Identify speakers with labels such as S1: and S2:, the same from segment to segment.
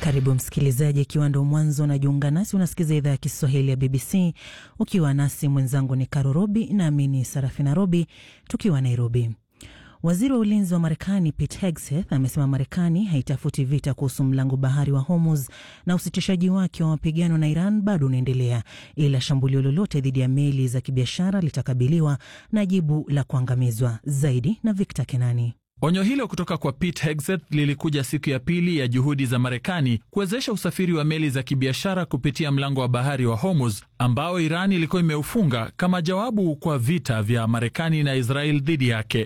S1: Karibu msikilizaji, ikiwa ndo mwanzo unajiunga nasi, unasikiza idhaa ya Kiswahili ya BBC ukiwa nasi. Mwenzangu ni Karo Robi nami ni Sarafina Robi tukiwa Nairobi. Waziri wa ulinzi wa Marekani Pete Hegseth amesema Marekani haitafuti vita kuhusu mlango bahari wa Hormuz na usitishaji wake wa mapigano na Iran bado unaendelea, ila shambulio lolote dhidi ya meli za kibiashara litakabiliwa na jibu la kuangamizwa. Zaidi na Victor Kenani.
S2: Onyo hilo kutoka kwa Pete Hegseth lilikuja siku ya pili ya juhudi za Marekani kuwezesha usafiri wa meli za kibiashara kupitia mlango wa bahari wa Hormuz ambao Iran ilikuwa imeufunga kama jawabu kwa vita vya Marekani na Israel dhidi yake.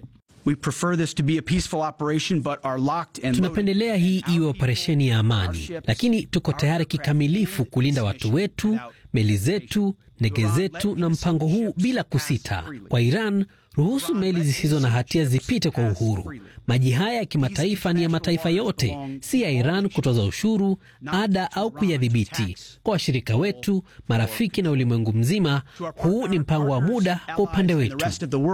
S3: Tunapendelea hii iwe operesheni ya amani, lakini tuko tayari kikamilifu kulinda watu wetu, meli zetu, ndege zetu na mpango huu bila kusita. Kwa Iran, ruhusu meli zisizo na hatia zipite kwa uhuru. Maji haya ya kimataifa ni ya mataifa yote, si ya Iran kutoza ushuru, ada au kuyadhibiti. Kwa washirika wetu, marafiki na ulimwengu mzima, huu ni mpango wa muda kwa upande wetu.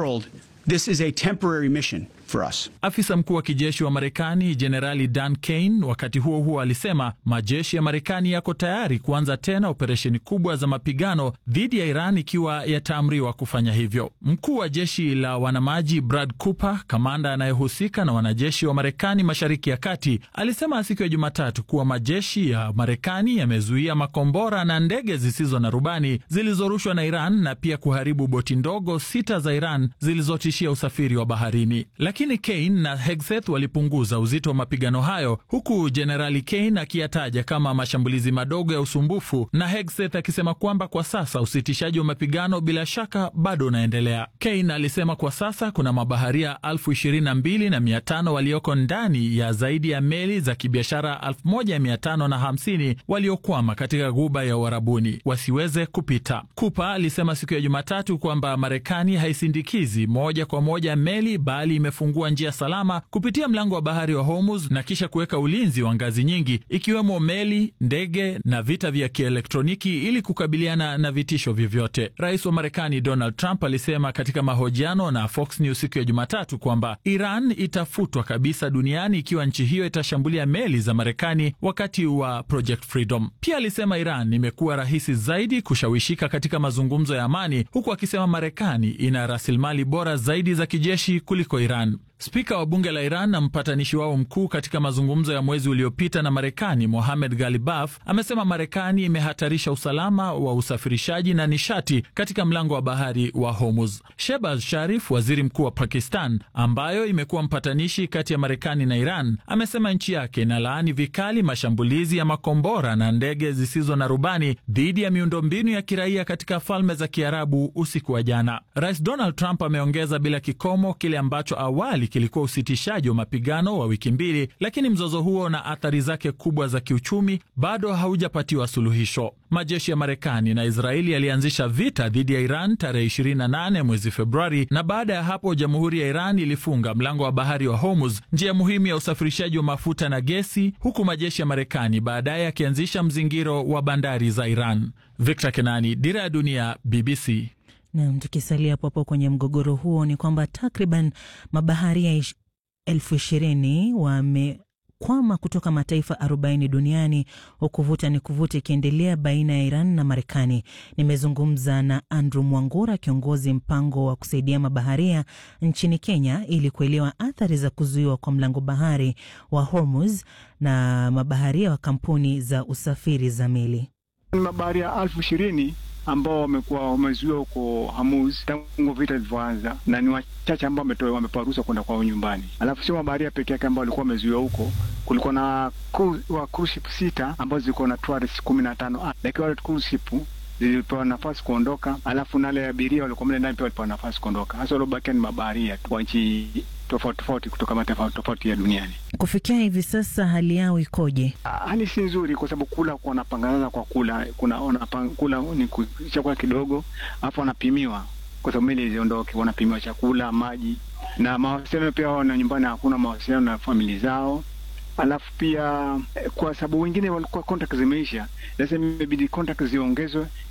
S4: This is a temporary mission for us.
S2: Afisa mkuu wa kijeshi wa Marekani Jenerali Dan Kane wakati huo huo alisema majeshi ya Marekani yako tayari kuanza tena operesheni kubwa za mapigano dhidi ya Iran ikiwa yataamriwa kufanya hivyo. Mkuu wa jeshi la wanamaji Brad Cooper, kamanda anayehusika na wanajeshi wa Marekani mashariki ya kati, alisema siku ya Jumatatu kuwa majeshi ya Marekani yamezuia makombora na ndege zisizo na rubani zilizorushwa na Iran na pia kuharibu boti ndogo sita za Iran zilizotishia usafiri wa baharini. Lakini Kane na Hegseth walipunguza uzito wa mapigano hayo, huku Jenerali Kane akiyataja kama mashambulizi madogo ya usumbufu na Hegseth akisema kwamba kwa sasa usitishaji wa mapigano bila shaka bado unaendelea. Kane alisema kwa sasa kuna mabaharia elfu ishirini na mbili na mia tano walioko ndani ya zaidi ya meli za kibiashara elfu moja mia tano na hamsini waliokwama katika ghuba ya Uarabuni wasiweze kupita. Kupa alisema siku ya Jumatatu kwamba Marekani haisindikizi moja kwa moja meli bali imefungua njia salama kupitia mlango wa bahari wa Hormuz na kisha kuweka ulinzi wa ngazi nyingi ikiwemo meli, ndege na vita vya kielektroniki ili kukabiliana na vitisho vyovyote. Rais wa Marekani Donald Trump alisema katika mahojiano na Fox News siku ya Jumatatu kwamba Iran itafutwa kabisa duniani ikiwa nchi hiyo itashambulia meli za Marekani wakati wa Project Freedom. Pia alisema Iran imekuwa rahisi zaidi kushawishika katika mazungumzo ya amani, huku akisema Marekani ina rasilimali bora zaidi za kijeshi kuliko Iran. Spika wa bunge la Iran na mpatanishi wao mkuu katika mazungumzo ya mwezi uliopita na Marekani, Mohamed Galibaf, amesema Marekani imehatarisha usalama wa usafirishaji na nishati katika mlango wa bahari wa Hormuz. Shehbaz Sharif, waziri mkuu wa Pakistan, ambayo imekuwa mpatanishi kati ya Marekani na Iran, amesema nchi yake inalaani vikali mashambulizi ya makombora na ndege zisizo na rubani dhidi ya miundombinu ya kiraia katika Falme za Kiarabu usiku wa jana. Rais Donald Trump ameongeza bila kikomo kile ambacho awali kilikuwa usitishaji wa mapigano wa wiki mbili, lakini mzozo huo na athari zake kubwa za kiuchumi bado haujapatiwa suluhisho. Majeshi ya Marekani na Israeli yalianzisha vita dhidi ya Iran tarehe 28 mwezi Februari, na baada ya hapo jamhuri ya Iran ilifunga mlango wa bahari wa Hormuz, njia muhimu ya usafirishaji wa mafuta na gesi, huku majeshi ya Marekani baadaye yakianzisha mzingiro wa bandari za Iran. Victor Kenani, Dira ya Dunia, BBC.
S1: Nam, tukisalia hapo hapo kwenye mgogoro huo ni kwamba takriban mabaharia elfu ishirini wamekwama kutoka mataifa 40 duniani huku vuta ni kuvuta ikiendelea baina ya Iran na Marekani. Nimezungumza na Andrew Mwangura, kiongozi mpango wa kusaidia mabaharia nchini Kenya, ili kuelewa athari za kuzuiwa kwa mlango bahari wa Hormuz na mabaharia wa kampuni za usafiri za meli.
S5: Mabaharia elfu ishirini ambao wamekuwa wamezuiwa huko Hamuz tangu vita vilivyoanza, na ni wachache ambao wamepewa ruhusa kwenda kwao nyumbani. Alafu sio mabaharia peke yake ambao walikuwa wamezuiwa huko, kulikuwa na wa cruise ship sita ambazo zilikuwa na tourists kumi na tano lakini wale cruise ship zilipewa nafasi kuondoka, alafu nale abiria walikuwa mle ndani pia walipewa nafasi kuondoka. Hasa waliobakia ni mabaharia wa nchi tofauti tofauti kutoka mataifa tofauti ya duniani.
S1: Kufikia hivi sasa hali yao ikoje?
S5: Hali si nzuri, kwa sababu kula wanapangana kwa kula, kuna kula ni chakula kidogo, alafu wanapimiwa kwa sababu meli ziondoke, wanapimiwa chakula, maji na mawasiliano pia. Wao na nyumbani hakuna mawasiliano na famili zao alafu pia kwa sababu wengine walikuwa contact zimeisha, lazima imebidi contact ziongezwe